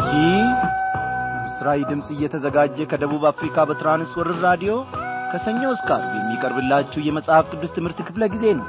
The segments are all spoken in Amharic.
ይህ ምስራዊ ድምፅ እየተዘጋጀ ከደቡብ አፍሪካ በትራንስወርር ራዲዮ ከሰኞ እስከ ዓርብ የሚቀርብላችሁ የመጽሐፍ ቅዱስ ትምህርት ክፍለ ጊዜ ነው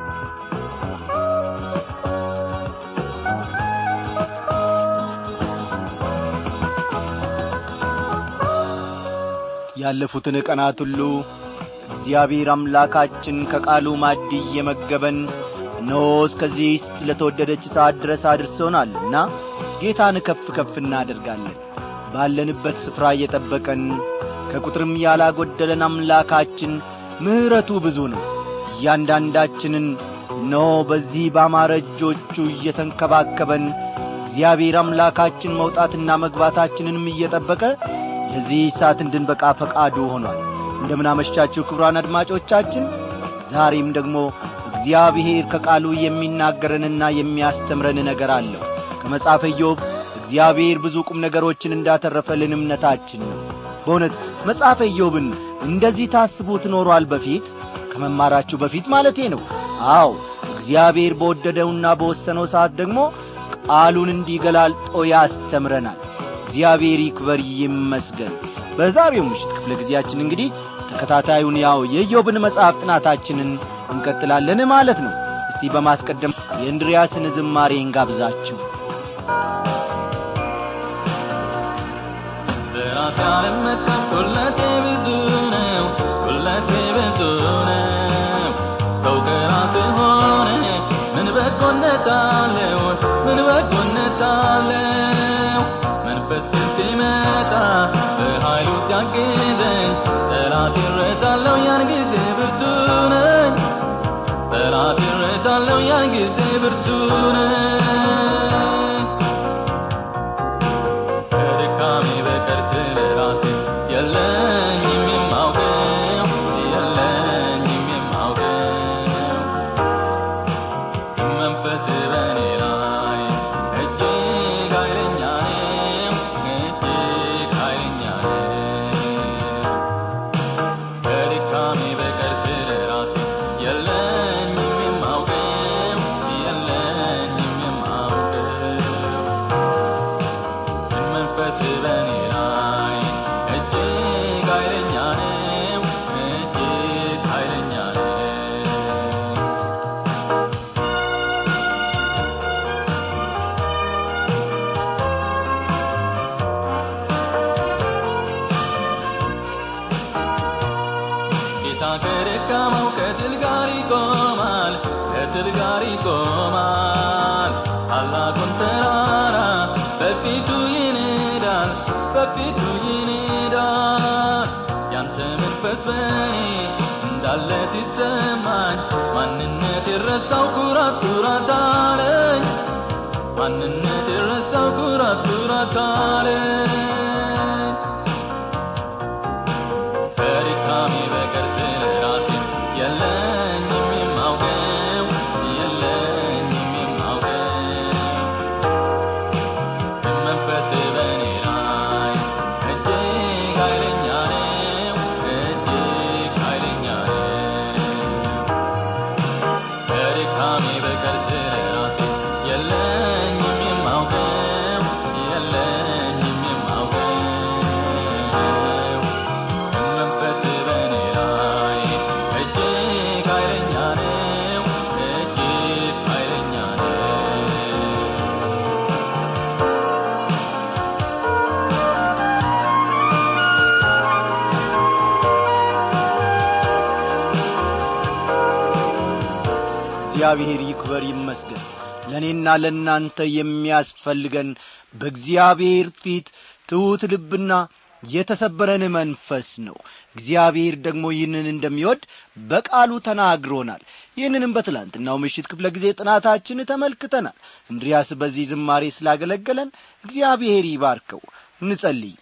ያለፉትን ቀናት ሁሉ እግዚአብሔር አምላካችን ከቃሉ ማድ እየመገበን እነሆ እስከዚህ ለተወደደች ሰዓት ድረስ አድርሶናልና ጌታን ከፍ ከፍ እናደርጋለን ባለንበት ስፍራ እየጠበቀን ከቁጥርም ያላጐደለን አምላካችን ምሕረቱ ብዙ ነው እያንዳንዳችንን እነሆ በዚህ ባማረ እጆቹ እየተንከባከበን እግዚአብሔር አምላካችን መውጣትና መግባታችንንም እየጠበቀ ለዚህ ሰዓት እንድንበቃ ፈቃዱ ሆኗል እንደምናመሻችሁ ክብሯን አድማጮቻችን ዛሬም ደግሞ እግዚአብሔር ከቃሉ የሚናገረንና የሚያስተምረን ነገር አለው ከመጽሐፈ ኢዮብ እግዚአብሔር ብዙ ቁም ነገሮችን እንዳተረፈልን እምነታችን ነው በእውነት መጽሐፈ ኢዮብን እንደዚህ ታስቡት ኖሯል በፊት ከመማራችሁ በፊት ማለቴ ነው አዎ እግዚአብሔር በወደደውና በወሰነው ሰዓት ደግሞ ቃሉን እንዲገላልጦ ያስተምረናል እግዚአብሔር ይክበር ይመስገን በዛሬው ምሽት ክፍለ ጊዜያችን እንግዲህ ተከታታዩን ያው የኢዮብን መጽሐፍ ጥናታችንን እንቀጥላለን ማለት ነው እስቲ በማስቀደም የእንድሪያስን ዝማሬ እንጋብዛችሁ በራሴ አልመካም ሁለቴ ብዙ ነው ሁለቴ ብዙ ነው ሰው ከራስ ሆነ ምን በጎነት አለው ምን በጎነት አለው መንፈስ ግን ሲመጣ በኃይሉ ሲያግዘኝ ጠላት ይረታለሁ ያን ጊዜ ብርቱ ነኝ ጠላት ይረታለሁ ያን ጊዜ ብርቱ ነኝ ከድካሜ በቀር ስለ ራሴ የለኝም የማውቀው የለኝም የማውቀው መንፈስ በእኔ ላይ እጅግ ኃይለኛ ነው እጅግ ኃይለኛ ነው ከድካሜ በቀር ስለ ራሴ የለኝም የማውቀው የለኝም የማውቀው መንፈስ በእኔ ላይ እጅግ ኃይለኛ ነው እጅግ ኃይለኛ ነው ጌታ ከደካማው ከትል ጋር ይቆማል ከትል ጋር ይቆማል ታላቁን ተራራ በፊቱ ይንዳል በፊቱ ይንዳል ያንተ መንፈስ በኔ እንዳለ ሲሰማኝ ማንነት የረሳው ኩራት ኩራት አለኝ ማንነት የረሳው ኩራት ኩራት አለኝ ከድካሜ በቀር ስለ ራሴ የለኝም የማውቀው የለኝም የማውቀው መንፈስ በእኔ ላይ እጅግ ኃይለኛ ነው እጅግ ኃይለኛ ነው ከድካሜ በቀር ስለ ራሴ የለኝም የማውቀው የለኝም የማውቀው መንፈስ በእኔ ላይ እጅግ ኃይለኛ ነው እጅግ ኃይለኛ ነው እግዚአብሔር ይክበር ይመስገን ለእኔና ለእናንተ የሚያስፈልገን በእግዚአብሔር ፊት ትሑት ልብና የተሰበረን መንፈስ ነው እግዚአብሔር ደግሞ ይህንን እንደሚወድ በቃሉ ተናግሮናል ይህንንም በትላንትናው ምሽት ክፍለ ጊዜ ጥናታችን ተመልክተናል እንድሪያስ በዚህ ዝማሬ ስላገለገለን እግዚአብሔር ይባርከው እንጸልይ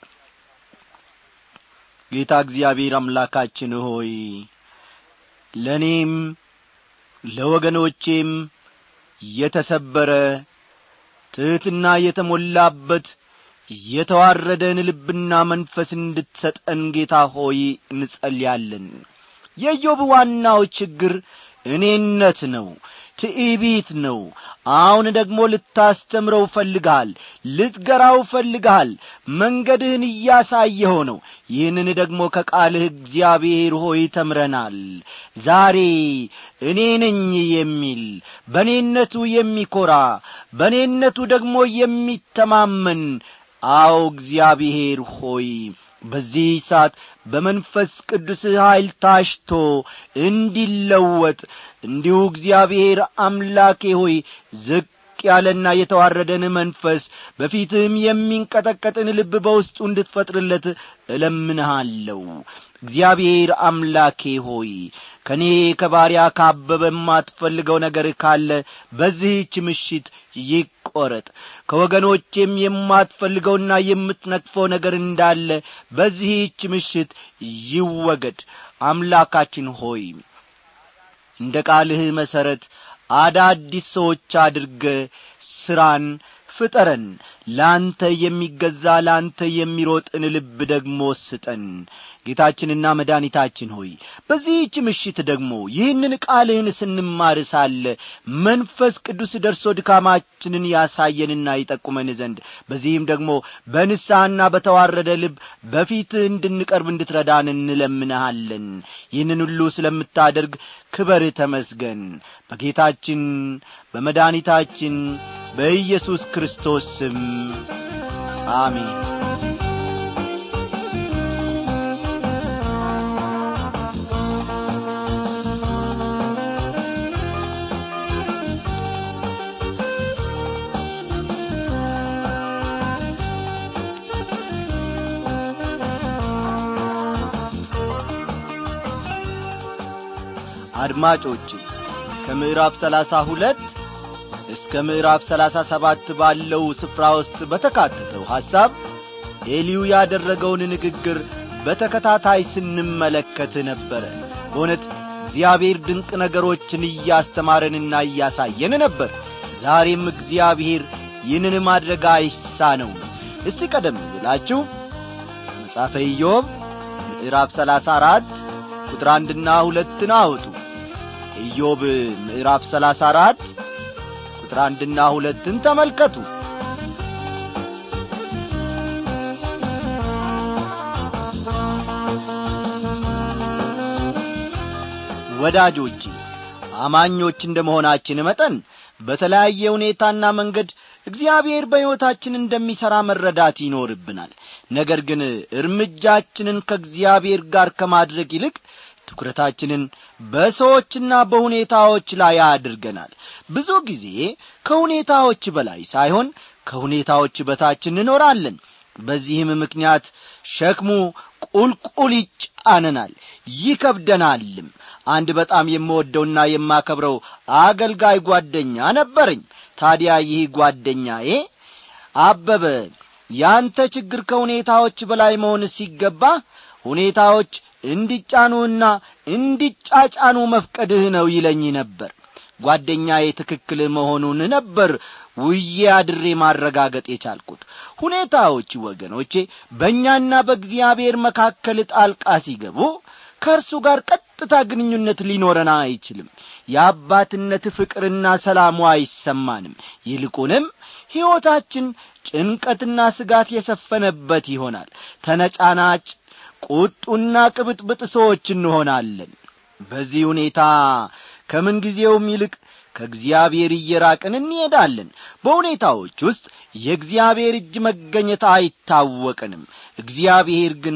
ጌታ እግዚአብሔር አምላካችን ሆይ ለእኔም ለወገኖቼም የተሰበረ ትሕትና የተሞላበት የተዋረደን ልብና መንፈስ እንድትሰጠን ጌታ ሆይ እንጸልያለን የኢዮብ ዋናው ችግር እኔነት ነው ትዕቢት ነው አሁን ደግሞ ልታስተምረው ፈልግሃል ልትገራው ፈልግሃል መንገድህን እያሳየኸው ነው ይህንን ደግሞ ከቃልህ እግዚአብሔር ሆይ ተምረናል ዛሬ እኔ ነኝ የሚል በእኔነቱ የሚኰራ በእኔነቱ ደግሞ የሚተማመን አዎ እግዚአብሔር ሆይ በዚህ ሰዓት በመንፈስ ቅዱስ ኀይል ታሽቶ እንዲለወጥ እንዲሁ እግዚአብሔር አምላኬ ሆይ ዝቅ ያለና የተዋረደን መንፈስ በፊትህም የሚንቀጠቀጥን ልብ በውስጡ እንድትፈጥርለት እለምንሃለሁ እግዚአብሔር አምላኬ ሆይ ከእኔ ከባሪያ ካበበ የማትፈልገው ነገር ካለ በዚህች ምሽት ይቈረጥ ከወገኖቼም የማትፈልገውና የምትነቅፈው ነገር እንዳለ በዚህች ምሽት ይወገድ አምላካችን ሆይ እንደ ቃልህ መሠረት አዳዲስ ሰዎች አድርገ ሥራን ፍጠረን ለአንተ የሚገዛ ለአንተ የሚሮጥን ልብ ደግሞ ስጠን ጌታችንና መድኃኒታችን ሆይ በዚህች ምሽት ደግሞ ይህንን ቃልህን ስንማር ሳለ መንፈስ ቅዱስ ደርሶ ድካማችንን ያሳየንና ይጠቁመን ዘንድ በዚህም ደግሞ በንስሐና በተዋረደ ልብ በፊትህ እንድንቀርብ እንድትረዳን እንለምንሃለን ይህንን ሁሉ ስለምታደርግ ክበር ተመስገን በጌታችን በመድኃኒታችን በኢየሱስ ክርስቶስ ስም አሜን አድማጮች ከምዕራፍ ሰላሳ ሁለት እስከ ምዕራፍ ሰላሳ ሰባት ባለው ስፍራ ውስጥ በተካተተው ሐሳብ ኤሊዩ ያደረገውን ንግግር በተከታታይ ስንመለከት ነበረ በእውነት እግዚአብሔር ድንቅ ነገሮችን እያስተማረንና እያሳየን ነበር ዛሬም እግዚአብሔር ይህንን ማድረግ አይሳነው እስቲ ቀደም ብላችሁ መጻፈ ኢዮብ ምዕራፍ ሰላሳ አራት ቁጥር አንድና ሁለትን አውጡ ኢዮብ ምዕራፍ ሰላሳ አራት ቁጥር አንድና ሁለትን ተመልከቱ ወዳጆቼ አማኞች እንደ መሆናችን መጠን በተለያየ ሁኔታና መንገድ እግዚአብሔር በሕይወታችን እንደሚሠራ መረዳት ይኖርብናል ነገር ግን እርምጃችንን ከእግዚአብሔር ጋር ከማድረግ ይልቅ ትኩረታችንን በሰዎችና በሁኔታዎች ላይ አድርገናል ብዙ ጊዜ ከሁኔታዎች በላይ ሳይሆን ከሁኔታዎች በታች እንኖራለን በዚህም ምክንያት ሸክሙ ቁልቁል ይጫነናል ይከብደናልም አንድ በጣም የምወደውና የማከብረው አገልጋይ ጓደኛ ነበረኝ ታዲያ ይህ ጓደኛዬ አበበ ያንተ ችግር ከሁኔታዎች በላይ መሆን ሲገባ ሁኔታዎች እንዲጫኑና እንዲጫጫኑ መፍቀድህ ነው ይለኝ ነበር ጓደኛዬ ትክክል መሆኑን ነበር ውዬ አድሬ ማረጋገጥ የቻልኩት ሁኔታዎች ወገኖቼ በእኛና በእግዚአብሔር መካከል ጣልቃ ሲገቡ ከእርሱ ጋር ቀጥታ ግንኙነት ሊኖረን አይችልም የአባትነት ፍቅርና ሰላሙ አይሰማንም ይልቁንም ሕይወታችን ጭንቀትና ስጋት የሰፈነበት ይሆናል ተነጫናጭ ቁጡና ቅብጥብጥ ሰዎች እንሆናለን በዚህ ሁኔታ ከምንጊዜውም ይልቅ ከእግዚአብሔር እየራቅን እንሄዳለን በሁኔታዎች ውስጥ የእግዚአብሔር እጅ መገኘት አይታወቅንም እግዚአብሔር ግን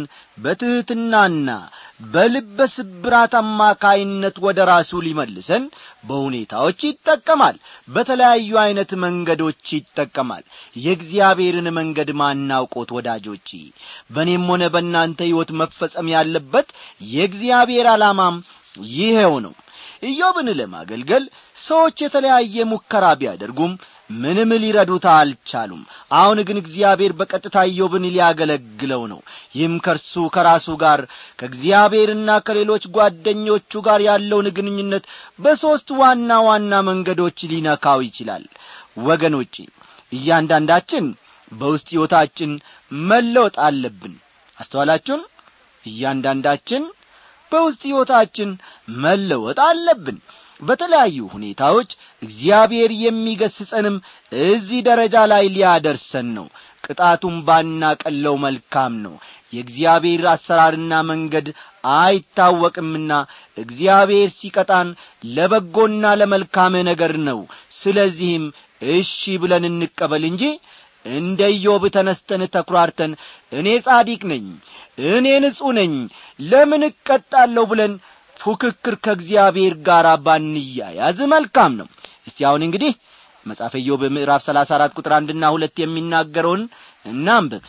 በትሕትናና በልበ ስብራት አማካይነት ወደ ራሱ ሊመልሰን በሁኔታዎች ይጠቀማል በተለያዩ ዐይነት መንገዶች ይጠቀማል የእግዚአብሔርን መንገድ ማናውቆት ወዳጆች በእኔም ሆነ በእናንተ ሕይወት መፈጸም ያለበት የእግዚአብሔር ዓላማም ይኸው ነው ኢዮብን ለማገልገል ሰዎች የተለያየ ሙከራ ቢያደርጉም ምንም ሊረዱት አልቻሉም አሁን ግን እግዚአብሔር በቀጥታ ኢዮብን ሊያገለግለው ነው ይህም ከእርሱ ከራሱ ጋር ከእግዚአብሔርና ከሌሎች ጓደኞቹ ጋር ያለውን ግንኙነት በሦስት ዋና ዋና መንገዶች ሊነካው ይችላል ወገኖቼ እያንዳንዳችን በውስጥ ሕይወታችን መለወጥ አለብን አስተዋላችሁን እያንዳንዳችን በውስጥ ሕይወታችን መለወጥ አለብን በተለያዩ ሁኔታዎች እግዚአብሔር የሚገስጸንም እዚህ ደረጃ ላይ ሊያደርሰን ነው ቅጣቱም ባናቀለው መልካም ነው የእግዚአብሔር አሰራርና መንገድ አይታወቅምና እግዚአብሔር ሲቀጣን ለበጎና ለመልካም ነገር ነው ስለዚህም እሺ ብለን እንቀበል እንጂ እንደ ኢዮብ ተነስተን ተኩራርተን እኔ ጻዲቅ ነኝ እኔ ንጹሕ ነኝ ለምን እቀጣለሁ ብለን ፉክክር ከእግዚአብሔር ጋር ባንያያዝ መልካም ነው እስቲ አሁን እንግዲህ መጽሐፈ ኢዮብ ምዕራፍ ሰላሳ አራት ቁጥር አንድና ሁለት የሚናገረውን እናንብብ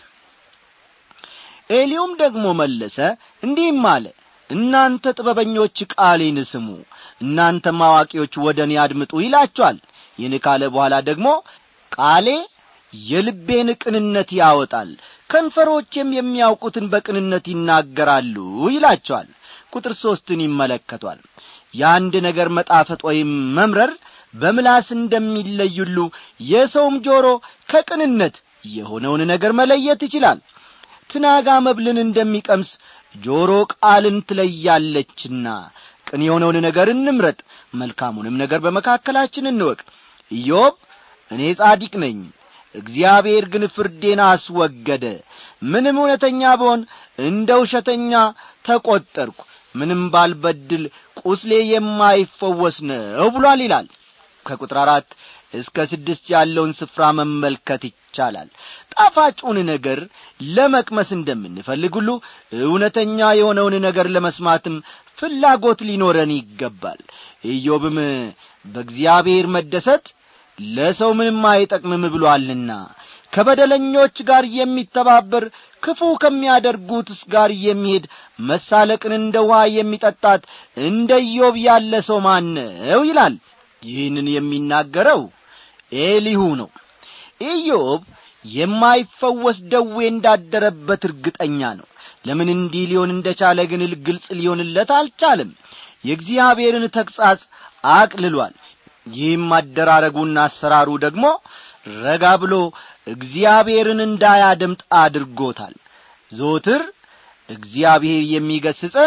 ኤሊውም ደግሞ መለሰ እንዲህም አለ እናንተ ጥበበኞች ቃሌን ስሙ እናንተም አዋቂዎች ወደ እኔ አድምጡ ይላችኋል ይህን ካለ በኋላ ደግሞ ቃሌ የልቤን ቅንነት ያወጣል ከንፈሮቼም የሚያውቁትን በቅንነት ይናገራሉ ይላቸዋል ቁጥር ሦስትን ይመለከቷል የአንድ ነገር መጣፈጥ ወይም መምረር በምላስ እንደሚለዩሉ የሰውም ጆሮ ከቅንነት የሆነውን ነገር መለየት ይችላል ትናጋ መብልን እንደሚቀምስ ጆሮ ቃልን ትለያለችና ቅን የሆነውን ነገር እንምረጥ መልካሙንም ነገር በመካከላችን እንወቅ ኢዮብ እኔ ጻዲቅ ነኝ እግዚአብሔር ግን ፍርዴን አስወገደ ምንም እውነተኛ ብሆን እንደ ውሸተኛ ተቈጠርኩ ምንም ባልበድል ቁስሌ የማይፈወስ ነው ብሏል ይላል ከቁጥር አራት እስከ ስድስት ያለውን ስፍራ መመልከት ይቻላል ጣፋጩን ነገር ለመቅመስ እንደምንፈልግ ሁሉ እውነተኛ የሆነውን ነገር ለመስማትም ፍላጎት ሊኖረን ይገባል ኢዮብም በእግዚአብሔር መደሰት ለሰው ምንም አይጠቅምም ብሎአልና ከበደለኞች ጋር የሚተባበር ክፉ ከሚያደርጉትስ ጋር የሚሄድ መሳለቅን እንደ ውሃ የሚጠጣት እንደ ኢዮብ ያለ ሰው ማነው ይላል ይህንን የሚናገረው ኤሊሁ ነው ኢዮብ የማይፈወስ ደዌ እንዳደረበት እርግጠኛ ነው ለምን እንዲህ ሊሆን እንደ ቻለ ግን ግልጽ ሊሆንለት አልቻለም የእግዚአብሔርን ተግሣጽ አቅልሏል ይህም አደራረጉና አሰራሩ ደግሞ ረጋ ብሎ እግዚአብሔርን እንዳያደምጥ አድርጎታል ዞትር እግዚአብሔር የሚገስጸን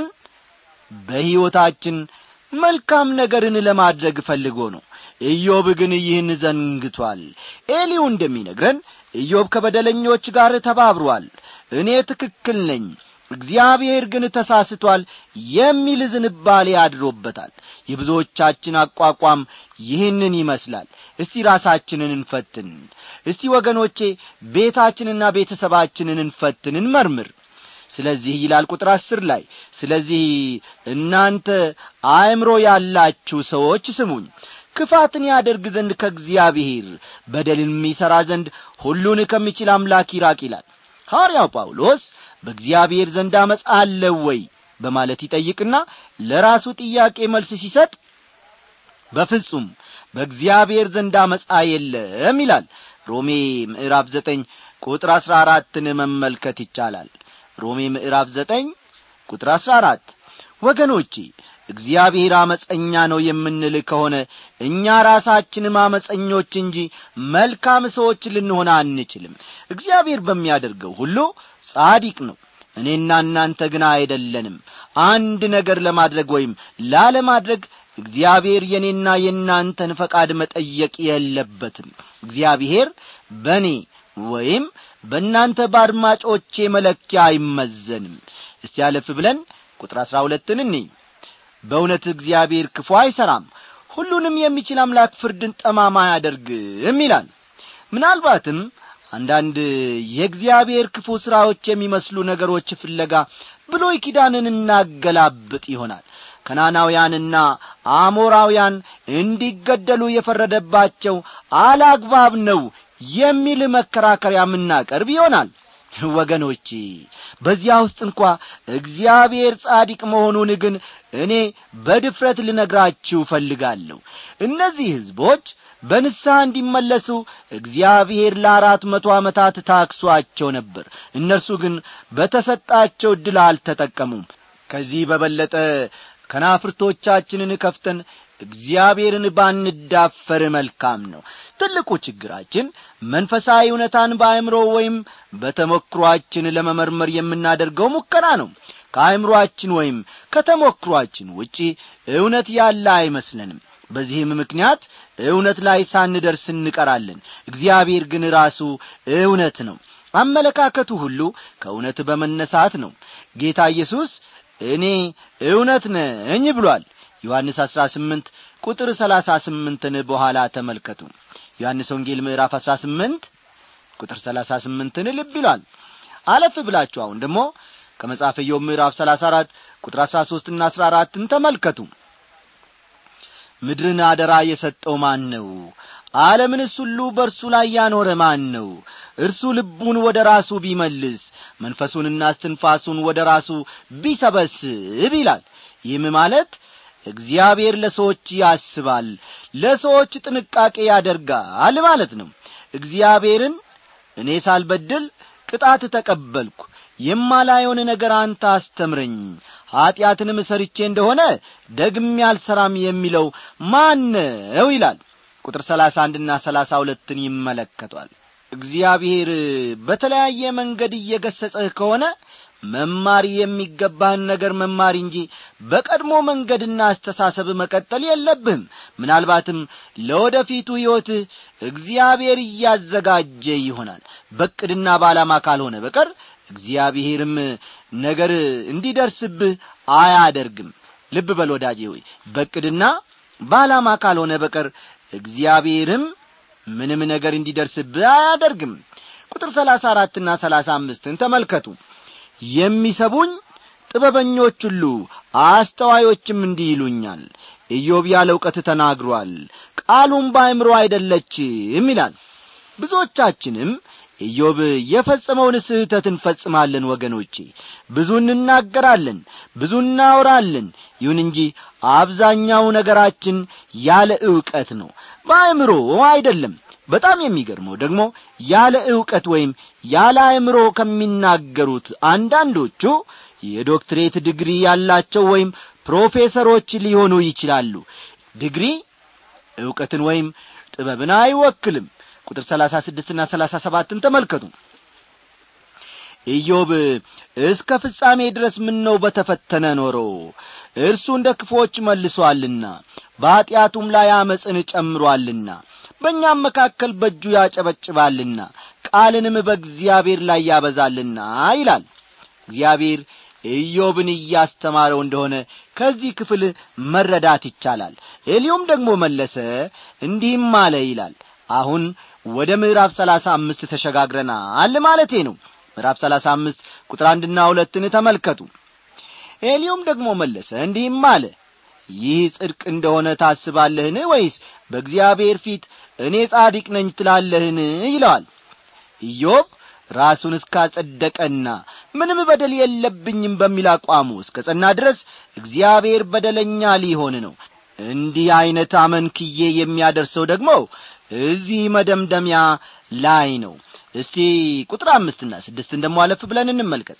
በሕይወታችን መልካም ነገርን ለማድረግ ፈልጎ ነው ኢዮብ ግን ይህን ዘንግቷል ኤሊው እንደሚነግረን ኢዮብ ከበደለኞች ጋር ተባብሯል እኔ ትክክል ነኝ እግዚአብሔር ግን ተሳስቷል የሚል ዝንባሌ አድሮበታል የብዙዎቻችን አቋቋም ይህንን ይመስላል እስቲ ራሳችንን እንፈትን እስቲ ወገኖቼ ቤታችንና ቤተሰባችንን እንፈትን እንመርምር ስለዚህ ይላል ቁጥር አስር ላይ ስለዚህ እናንተ አእምሮ ያላችሁ ሰዎች ስሙኝ ክፋትን ያደርግ ዘንድ ከእግዚአብሔር በደልን የሚሠራ ዘንድ ሁሉን ከሚችል አምላክ ይራቅ ይላል ሐዋርያው ጳውሎስ በእግዚአብሔር ዘንድ አመፃ አለው ወይ በማለት ይጠይቅና ለራሱ ጥያቄ መልስ ሲሰጥ በፍጹም በእግዚአብሔር ዘንድ አመፃ የለም ይላል ሮሜ ምዕራፍ ዘጠኝ ቁጥር አሥራ አራትን መመልከት ይቻላል ሮሜ ምዕራፍ ዘጠኝ ቁጥር አሥራ አራት ወገኖቼ እግዚአብሔር አመፀኛ ነው የምንል ከሆነ እኛ ራሳችንም አመፀኞች እንጂ መልካም ሰዎች ልንሆን አንችልም እግዚአብሔር በሚያደርገው ሁሉ ጻዲቅ ነው እኔና እናንተ ግን አይደለንም አንድ ነገር ለማድረግ ወይም ላለማድረግ እግዚአብሔር የእኔና የእናንተን ፈቃድ መጠየቅ የለበትም እግዚአብሔር በእኔ ወይም በእናንተ በአድማጮቼ መለኪያ አይመዘንም እስቲ ያለፍ ብለን ቁጥር አሥራ ሁለትን እኔ በእውነት እግዚአብሔር ክፉ አይሠራም ሁሉንም የሚችል አምላክ ፍርድን ጠማማ አያደርግም ይላል ምናልባትም አንዳንድ የእግዚአብሔር ክፉ ሥራዎች የሚመስሉ ነገሮች ፍለጋ ብሎይ ኪዳንን እናገላብጥ ይሆናል ከናናውያንና አሞራውያን እንዲገደሉ የፈረደባቸው አላግባብ ነው የሚል መከራከሪያ የምናቀርብ ይሆናል ወገኖቼ በዚያ ውስጥ እንኳ እግዚአብሔር ጻዲቅ መሆኑን ግን እኔ በድፍረት ልነግራችሁ እፈልጋለሁ እነዚህ ሕዝቦች በንስሐ እንዲመለሱ እግዚአብሔር ለአራት መቶ ዓመታት ታክሷቸው ነበር እነርሱ ግን በተሰጣቸው ዕድል አልተጠቀሙም ከዚህ በበለጠ ከናፍርቶቻችንን ከፍተን እግዚአብሔርን ባንዳፈር መልካም ነው ትልቁ ችግራችን መንፈሳዊ እውነታን በአእምሮ ወይም በተሞክሮአችን ለመመርመር የምናደርገው ሙከራ ነው ከአእምሮአችን ወይም ከተሞክሮአችን ውጪ እውነት ያለ አይመስለንም በዚህም ምክንያት እውነት ላይ ሳንደርስ እንቀራለን እግዚአብሔር ግን ራሱ እውነት ነው አመለካከቱ ሁሉ ከእውነት በመነሳት ነው ጌታ ኢየሱስ እኔ እውነት ነኝ ብሏል ዮሐንስ አሥራ ስምንት ቁጥር ሰላሳ ስምንትን በኋላ ተመልከቱ ዮሐንስ ወንጌል ምዕራፍ አሥራ ስምንት ቁጥር ሰላሳ ስምንትን ልብ ይሏል አለፍ ብላችሁ አሁን ደግሞ ከመጽሐፈ ኢዮብ ምዕራፍ ሰላሳ አራት ቁጥር አሥራ ሦስትና አሥራ አራትን ተመልከቱ ምድርን አደራ የሰጠው ማን ነው ዓለምንስ ሁሉ በእርሱ ላይ ያኖረ ማን ነው እርሱ ልቡን ወደ ራሱ ቢመልስ መንፈሱንና እስትንፋሱን ወደ ራሱ ቢሰበስብ ይላል ይህም ማለት እግዚአብሔር ለሰዎች ያስባል ለሰዎች ጥንቃቄ ያደርጋል ማለት ነው እግዚአብሔርን እኔ ሳልበድል ቅጣት ተቀበልኩ የማላየውን ነገር አንተ አስተምረኝ ኀጢአትንም ሰርቼ እንደሆነ ደግሜ አልሰራም የሚለው ማን ነው ይላል ቁጥር ሰላሳ አንድና ሰላሳ ሁለትን ይመለከቷል እግዚአብሔር በተለያየ መንገድ እየገሰጸህ ከሆነ መማር የሚገባህን ነገር መማር እንጂ በቀድሞ መንገድና አስተሳሰብ መቀጠል የለብህም ምናልባትም ለወደፊቱ ሕይወትህ እግዚአብሔር እያዘጋጀ ይሆናል በቅድና በዓላማ ካልሆነ በቀር እግዚአብሔርም ነገር እንዲደርስብህ አያደርግም ልብ በል ወዳጄ ሆይ በቅድና በዓላማ ካልሆነ በቀር እግዚአብሔርም ምንም ነገር እንዲደርስብህ አያደርግም ቁጥር ሰላሳ አራትና ሰላሳ አምስትን ተመልከቱ የሚሰቡኝ ጥበበኞች ሁሉ አስተዋዮችም እንዲህ ይሉኛል ኢዮብ ያለ እውቀት ተናግሯል ቃሉም በአእምሮ አይደለችም ይላል ብዙዎቻችንም ኢዮብ የፈጸመውን ስህተት እንፈጽማለን ወገኖቼ ብዙ እንናገራለን ብዙ እናወራለን ይሁን እንጂ አብዛኛው ነገራችን ያለ ዕውቀት ነው በአእምሮ አይደለም በጣም የሚገርመው ደግሞ ያለ ዕውቀት ወይም ያለ አእምሮ ከሚናገሩት አንዳንዶቹ የዶክትሬት ዲግሪ ያላቸው ወይም ፕሮፌሰሮች ሊሆኑ ይችላሉ ዲግሪ ዕውቀትን ወይም ጥበብን አይወክልም ቁጥር ሰላሳ ስድስትና ሰላሳ ሰባትን ተመልከቱ ኢዮብ እስከ ፍጻሜ ድረስ ምነው በተፈተነ ኖሮ እርሱ እንደ ክፎች መልሶአልና በኀጢአቱም ላይ አመፅን ጨምሮአልና በእኛም መካከል በእጁ ያጨበጭባልና ቃልንም በእግዚአብሔር ላይ ያበዛልና ይላል እግዚአብሔር ኢዮብን እያስተማረው እንደሆነ ከዚህ ክፍል መረዳት ይቻላል ኤልዮም ደግሞ መለሰ እንዲህም አለ ይላል አሁን ወደ ምዕራፍ ሰላሳ አምስት ተሸጋግረናል ማለቴ ነው ምዕራፍ ሰላሳ አምስት ቁጥር አንድና ሁለትን ተመልከቱ ኤልዮም ደግሞ መለሰ እንዲህም አለ ይህ ጽድቅ እንደሆነ ታስባለህን ወይስ በእግዚአብሔር ፊት እኔ ጻዲቅ ነኝ ትላለህን ይለዋል ኢዮብ ራሱን እስካጸደቀና ምንም በደል የለብኝም በሚል አቋሙ እስከ ጸና ድረስ እግዚአብሔር በደለኛ ሊሆን ነው እንዲህ ዐይነት አመንክዬ የሚያደርሰው ደግሞ እዚህ መደምደሚያ ላይ ነው እስቲ ቁጥር አምስትና ስድስትን ደሞ አለፍ ብለን እንመልከት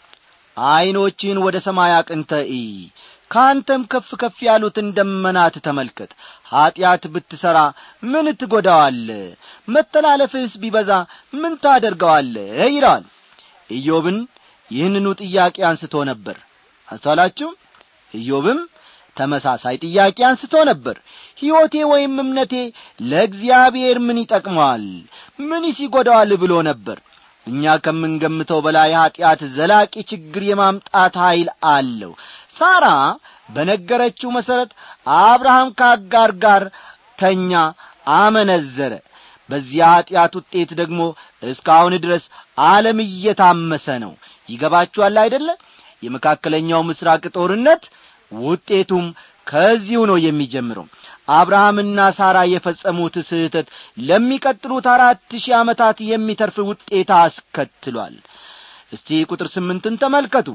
ዐይኖችን ወደ ሰማይ አቅንተ እይ ከአንተም ከፍ ከፍ ያሉትን ደመናት ተመልከት ኀጢአት ብትሠራ ምን ትጐዳዋለ መተላለፍህስ ቢበዛ ምን ታደርገዋለ ይለዋል ኢዮብን ይህንኑ ጥያቄ አንስቶ ነበር አስተዋላችሁ ኢዮብም ተመሳሳይ ጥያቄ አንስቶ ነበር ሕይወቴ ወይም እምነቴ ለእግዚአብሔር ምን ይጠቅመዋል ምንስ ይጐዳዋል ብሎ ነበር እኛ ከምንገምተው በላይ ኀጢአት ዘላቂ ችግር የማምጣት ኀይል አለው ሳራ በነገረችው መሠረት አብርሃም ከአጋር ጋር ተኛ አመነዘረ በዚያ ኀጢአት ውጤት ደግሞ እስካሁን ድረስ ዓለም እየታመሰ ነው ይገባችኋል አይደለ የመካከለኛው ምስራቅ ጦርነት ውጤቱም ከዚሁ ነው የሚጀምረው አብርሃምና ሳራ የፈጸሙት ስህተት ለሚቀጥሉት አራት ሺህ ዓመታት የሚተርፍ ውጤት አስከትሏል እስቲ ቁጥር ስምንትን ተመልከቱ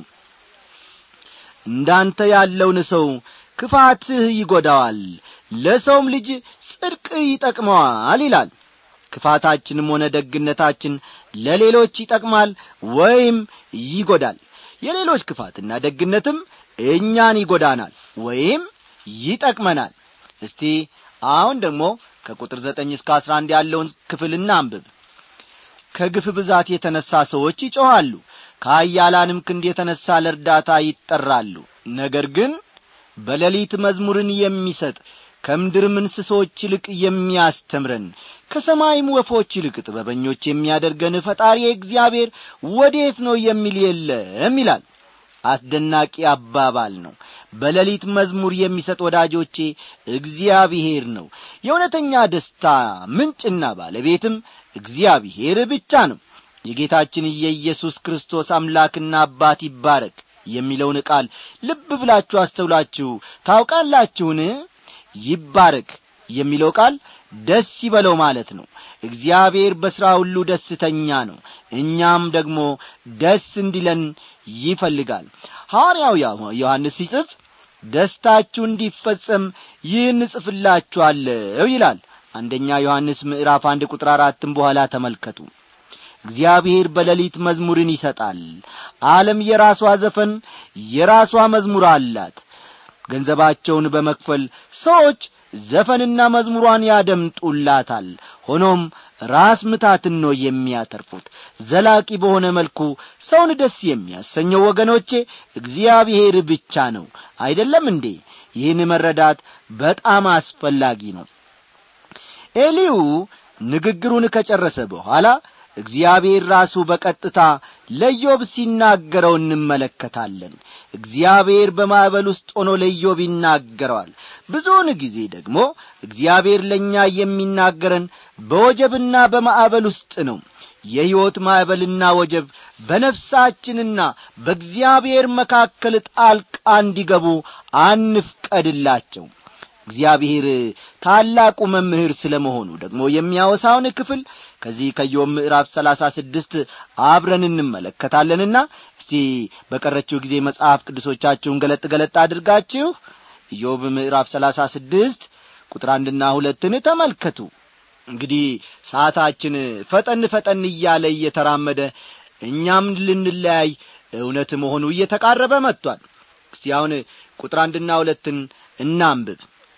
እንዳንተ ያለውን ሰው ክፋትህ ይጐዳዋል ለሰውም ልጅ ጽድቅ ይጠቅመዋል ይላል ክፋታችንም ሆነ ደግነታችን ለሌሎች ይጠቅማል ወይም ይጐዳል የሌሎች ክፋትና ደግነትም እኛን ይጐዳናል ወይም ይጠቅመናል እስቲ አሁን ደግሞ ከቁጥር ዘጠኝ እስከ አስራ አንድ ያለውን ክፍል እናንብብ ከግፍ ብዛት የተነሣ ሰዎች ይጮኻሉ ከአያላንም ክንድ የተነሣ ለእርዳታ ይጠራሉ ነገር ግን በሌሊት መዝሙርን የሚሰጥ ከምድርም እንስሶች ይልቅ የሚያስተምረን ከሰማይም ወፎች ይልቅ ጥበበኞች የሚያደርገን ፈጣሪ እግዚአብሔር ወዴት ነው የሚል የለም ይላል አስደናቂ አባባል ነው በሌሊት መዝሙር የሚሰጥ ወዳጆቼ እግዚአብሔር ነው የእውነተኛ ደስታ ምንጭና ባለቤትም እግዚአብሔር ብቻ ነው የጌታችን የኢየሱስ ክርስቶስ አምላክና አባት ይባረክ የሚለውን ቃል ልብ ብላችሁ አስተውላችሁ ታውቃላችሁን ይባረክ የሚለው ቃል ደስ ይበለው ማለት ነው እግዚአብሔር በሥራ ሁሉ ደስተኛ ነው እኛም ደግሞ ደስ እንዲለን ይፈልጋል ሐዋርያው ዮሐንስ ሲጽፍ ደስታችሁ እንዲፈጸም ይህን እጽፍላችኋለሁ ይላል አንደኛ ዮሐንስ ምዕራፍ አንድ ቁጥር አራትም በኋላ ተመልከቱ እግዚአብሔር በሌሊት መዝሙርን ይሰጣል ዓለም የራሷ ዘፈን የራሷ መዝሙር አላት ገንዘባቸውን በመክፈል ሰዎች ዘፈንና መዝሙሯን ያደምጡላታል ሆኖም ራስ ምታትን ነው የሚያተርፉት ዘላቂ በሆነ መልኩ ሰውን ደስ የሚያሰኘው ወገኖቼ እግዚአብሔር ብቻ ነው አይደለም እንዴ ይህን መረዳት በጣም አስፈላጊ ነው ኤሊው ንግግሩን ከጨረሰ በኋላ እግዚአብሔር ራሱ በቀጥታ ለዮብ ሲናገረው እንመለከታለን እግዚአብሔር በማዕበል ውስጥ ሆኖ ለዮብ ይናገረዋል ብዙውን ጊዜ ደግሞ እግዚአብሔር ለእኛ የሚናገረን በወጀብና በማዕበል ውስጥ ነው የሕይወት ማዕበልና ወጀብ በነፍሳችንና በእግዚአብሔር መካከል ጣልቃ እንዲገቡ አንፍቀድላቸው እግዚአብሔር ታላቁ መምህር ስለ መሆኑ ደግሞ የሚያወሳውን ክፍል ከዚህ ከዮብ ምዕራፍ ሰላሳ ስድስት አብረን እንመለከታለንና እስቲ በቀረችው ጊዜ መጽሐፍ ቅዱሶቻችሁን ገለጥ ገለጥ አድርጋችሁ ኢዮብ ምዕራፍ ሰላሳ ስድስት ቁጥር አንድና ሁለትን ተመልከቱ እንግዲህ ሰዓታችን ፈጠን ፈጠን እያለ እየተራመደ እኛም ልንለያይ እውነት መሆኑ እየተቃረበ መጥቷል እስቲ አሁን ቁጥር አንድና ሁለትን እናንብብ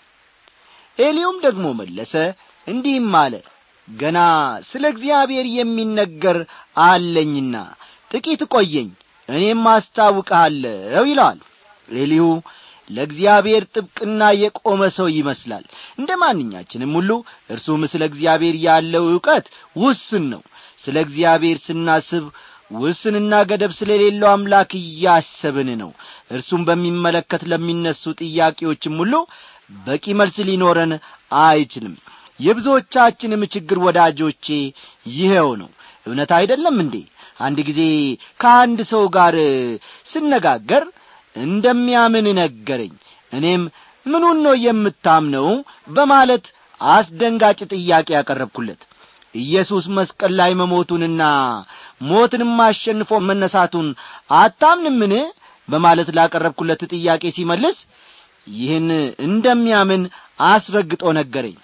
ኤሊውም ደግሞ መለሰ እንዲህም አለ ገና ስለ እግዚአብሔር የሚነገር አለኝና ጥቂት ቆየኝ እኔም አስታውቅሃለሁ ይለዋል ኤሊሁ ለእግዚአብሔር ጥብቅና የቆመ ሰው ይመስላል እንደ ማንኛችንም ሁሉ እርሱም ስለ እግዚአብሔር ያለው ዕውቀት ውስን ነው ስለ እግዚአብሔር ስናስብ ውስንና ገደብ ስለሌለው አምላክ እያሰብን ነው እርሱም በሚመለከት ለሚነሱ ጥያቄዎችም ሁሉ በቂ መልስ ሊኖረን አይችልም የብዙዎቻችንም ችግር ወዳጆቼ ይኸው ነው እውነት አይደለም እንዴ አንድ ጊዜ ከአንድ ሰው ጋር ስነጋገር እንደሚያምን ነገረኝ እኔም ምኑን ነው የምታምነው በማለት አስደንጋጭ ጥያቄ ያቀረብኩለት ኢየሱስ መስቀል ላይ መሞቱንና ሞትንም አሸንፎ መነሳቱን አታምንምን በማለት ላቀረብኩለት ጥያቄ ሲመልስ ይህን እንደሚያምን አስረግጦ ነገረኝ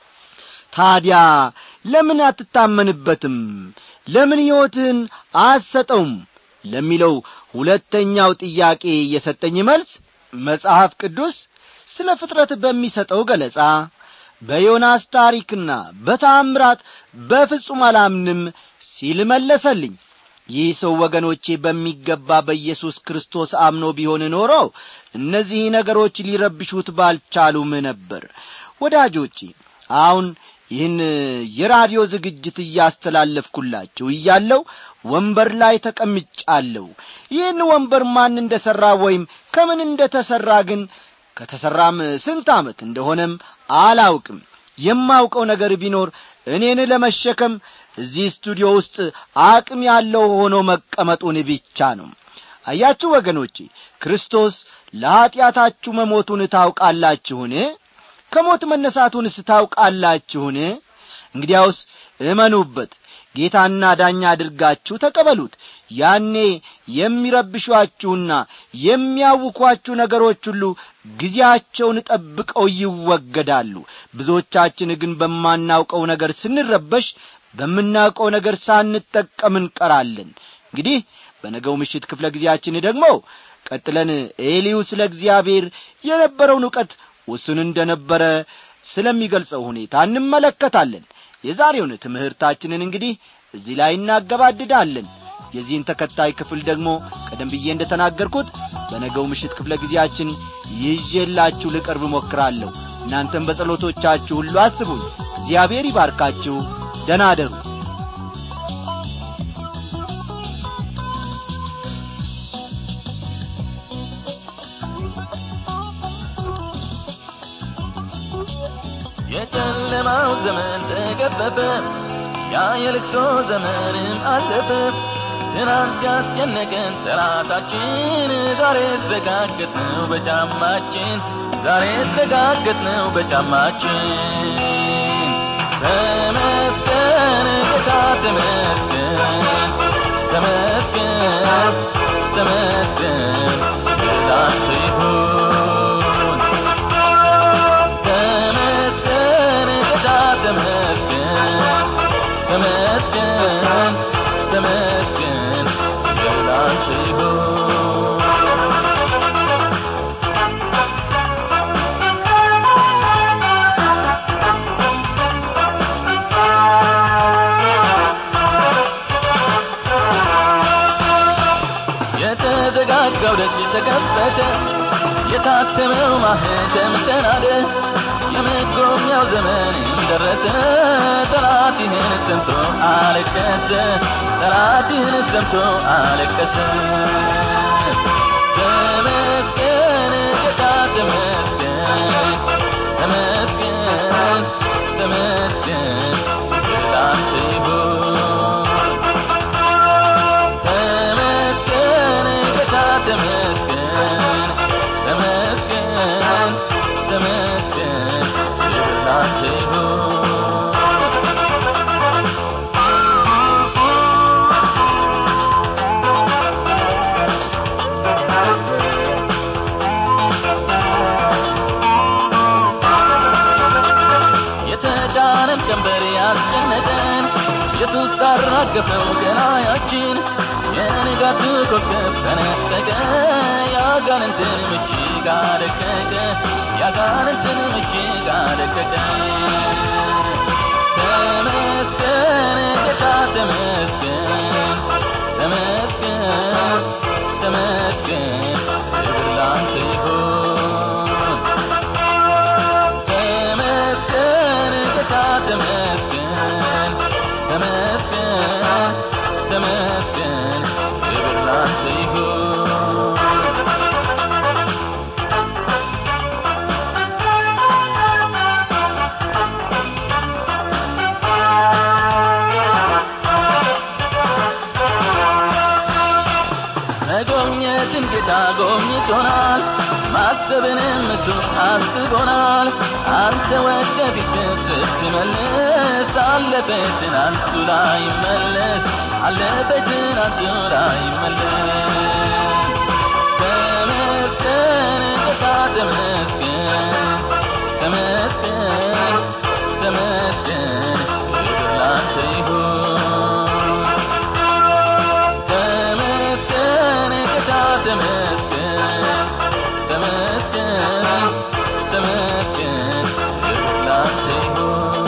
ታዲያ ለምን አትታመንበትም ለምን ሕይወትህን አትሰጠውም ለሚለው ሁለተኛው ጥያቄ የሰጠኝ መልስ መጽሐፍ ቅዱስ ስለ ፍጥረት በሚሰጠው ገለጻ በዮናስ ታሪክና በታምራት በፍጹም አላምንም ሲል መለሰልኝ ይህ ሰው ወገኖቼ በሚገባ በኢየሱስ ክርስቶስ አምኖ ቢሆን ኖሮ እነዚህ ነገሮች ሊረብሹት ባልቻሉም ነበር ወዳጆቼ አሁን ይህን የራዲዮ ዝግጅት እያስተላለፍኩላችሁ እያለው ወንበር ላይ ተቀምጫለሁ ይህን ወንበር ማን እንደ ሠራ ወይም ከምን እንደ ተሠራ ግን ከተሠራም ስንት ዓመት እንደሆነም አላውቅም የማውቀው ነገር ቢኖር እኔን ለመሸከም እዚህ ስቱዲዮ ውስጥ አቅም ያለው ሆኖ መቀመጡን ብቻ ነው አያችሁ ወገኖቼ ክርስቶስ ለኀጢአታችሁ መሞቱን ታውቃላችሁን ከሞት መነሳቱንስ ታውቃላችሁን እንግዲያውስ እመኑበት ጌታና ዳኛ አድርጋችሁ ተቀበሉት ያኔ የሚረብሿችሁና የሚያውኳችሁ ነገሮች ሁሉ ጊዜያቸውን ጠብቀው ይወገዳሉ ብዙዎቻችን ግን በማናውቀው ነገር ስንረበሽ በምናውቀው ነገር ሳንጠቀም እንቀራለን እንግዲህ በነገው ምሽት ክፍለ ጊዜያችን ደግሞ ቀጥለን ኤሊዩ ስለ እግዚአብሔር የነበረውን ዕውቀት ውስን እንደ ነበረ ስለሚገልጸው ሁኔታ እንመለከታለን የዛሬውን ትምህርታችንን እንግዲህ እዚህ ላይ እናገባድዳለን የዚህን ተከታይ ክፍል ደግሞ ቀደም ብዬ እንደ ተናገርኩት በነገው ምሽት ክፍለ ጊዜያችን ይዤላችሁ ልቀርብ እሞክራለሁ እናንተም በጸሎቶቻችሁ ሁሉ አስቡኝ እግዚአብሔር ይባርካችሁ ደና አደሩ የጨለማው ዘመን ተገፈፈ ያ የልቅሶ ዘመንም አለፈ ትናንት ያስጨነቀን ጠላታችን ዛሬ ተጋገጥነው በጫማችን ዛሬ ተጋገጥነው በጫማችን ተመስገን ጌታ ተመስገን ተመስገን ተመስገን ላንተ ይሁን ተመስገን ጌታ ተመስገን ተመስገን ተመስገን ላንተ ይሁን የተዘጋጋው ደጅ ተከፈተ የታተመው ማህተም ተናደ የመጎብኛው ዘመን ደረሰ ጠላትህን ሰምቶ አለቀሰ ጠላትህን ሰምቶ አለቀሰ ተመስገን ጌታ ተመስገን ተመስገን ተመስገን ላንተ ይሁን ተመስገን ጌታ ተመስገን ተመስገን ተመስገን ላንተ ይሁን የተጫነን ቀንበር ያስጨነቀን ኢየሱስ ታራገፈው ገናያችን የንጋቱ ኮከብ ተነጠቀ ያጋንንትን ምሽግ አደቀቀ ያጋንንትን ምሽግ አደቀቀ ተመስገን ጌታ ተመስገን ተመስገን ተመስገን ክብር ላንተ ይሁን ተመስገን ጌታ ተመስገን ተመስገን ተመስገን ክብር ላንተ ይሁን መጎብኘትን ጌታ ጎብኝቶናል ማሰብንም እሱ አስቦናል አንተ ወደ ፊት ስትመልስ አለፈ ትናንቱ ላይ መለስ አለፈ ትናንቱ ላይ መለስ ተመስገን ጌታ ተመስገን ተመስገን ተመስገን ክብር ላንተ ይሁን ተመስገን ጌታ ተመስገን ተመስገን ተመስገን ክብር ላንተ ይሁን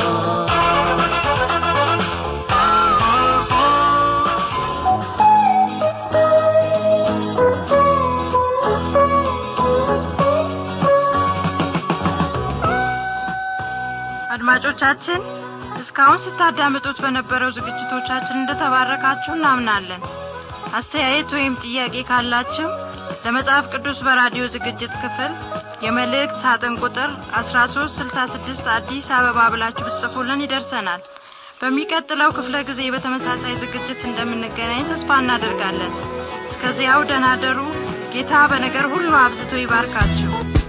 አድማጮቻችን እስካሁን ስታዳምጡት በነበረው ዝግጅቶቻችን እንደተባረካችሁ እናምናለን አስተያየት ወይም ጥያቄ ካላችሁ ለመጽሐፍ ቅዱስ በራዲዮ ዝግጅት ክፍል የመልእክት ሳጥን ቁጥር 1366 አዲስ አበባ ብላችሁ ብትጽፉልን ይደርሰናል በሚቀጥለው ክፍለ ጊዜ በተመሳሳይ ዝግጅት እንደምንገናኝ ተስፋ እናደርጋለን እስከዚያው ደናደሩ ጌታ በነገር ሁሉ አብዝቶ ይባርካችሁ